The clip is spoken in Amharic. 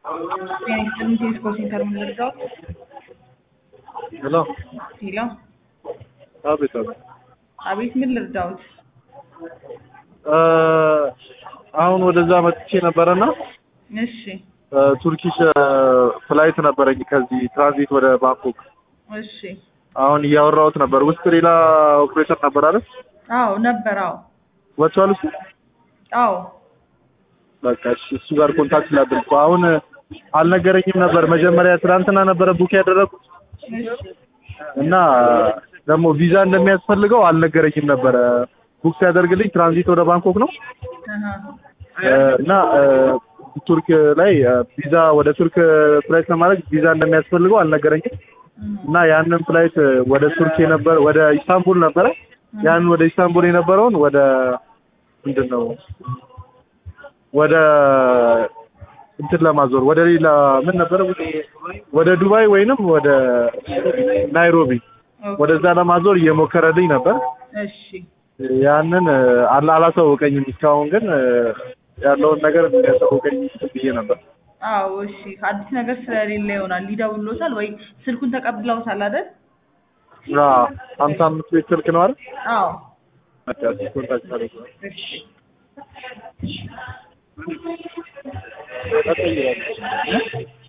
ጤና ቴስኮ ሴንተር ምን ልርዳዎት? ሄሎ ሄሎ አቤት አቤት አቤት ምን ልርዳዎት? እ አሁን ወደዛ መጥቼ ነበረና እሺ እ ቱርኪሽ እ ፍላይት ነበረኝ ከዚህ ትራንዚት ወደ ባንኮክ እሺ አሁን እያወራሁት ነበር። ውስጥ ሌላ ኦፕሬተር ነበር አይደል? አዎ ነበር አዎ ወጥቷል እሱ። አዎ በቃ እሺ፣ እሱ ጋር ኮንታክት ላድርግ። አሁን አልነገረኝም ነበር መጀመሪያ ትናንትና ነበረ ቡክ ያደረኩት እሺ እና ደግሞ ቪዛ እንደሚያስፈልገው አልነገረኝም ነበረ። ቡክ ሲያደርግልኝ ትራንዚት ወደ ባንኮክ ነው አሃ እ እና እ ቱርክ ላይ እ ቪዛ ወደ ቱርክ ፍላይት ለማድረግ ቪዛ እንደሚያስፈልገው አልነገረኝም እና ያንን ፍላይት እ ወደ ቱርክ የነበረ ወደ ኢስታንቡል ነበረ ያንን ወደ ኢስታንቡል የነበረውን ወደ ምንድን ነው ወደ እንትን ለማዞር ወደ ሌላ ምን ነበረ ወደ ዱባይ ወይንም ወደ ናይሮቢ ወደዛ ለማዞር እየሞከረልኝ ነበር። እሺ ያንን እ አላ አላሳወቀኝም እስካሁን ግን እ ያለውን ነገር እንዲያሳውቀኝ ብዬ ነበር። አዎ እሺ አዲስ ነገር ስለሌለ ይሆናል ይደውሎታል ወይ ስልኩን ተቀብለውታል አይደል? አዎ ሀምሳ አምስት ቤት ስልክ ነው አይደል? አዎ በቃ እሱ ኮንታክት አድርገው። እሺ በቃ ይላል።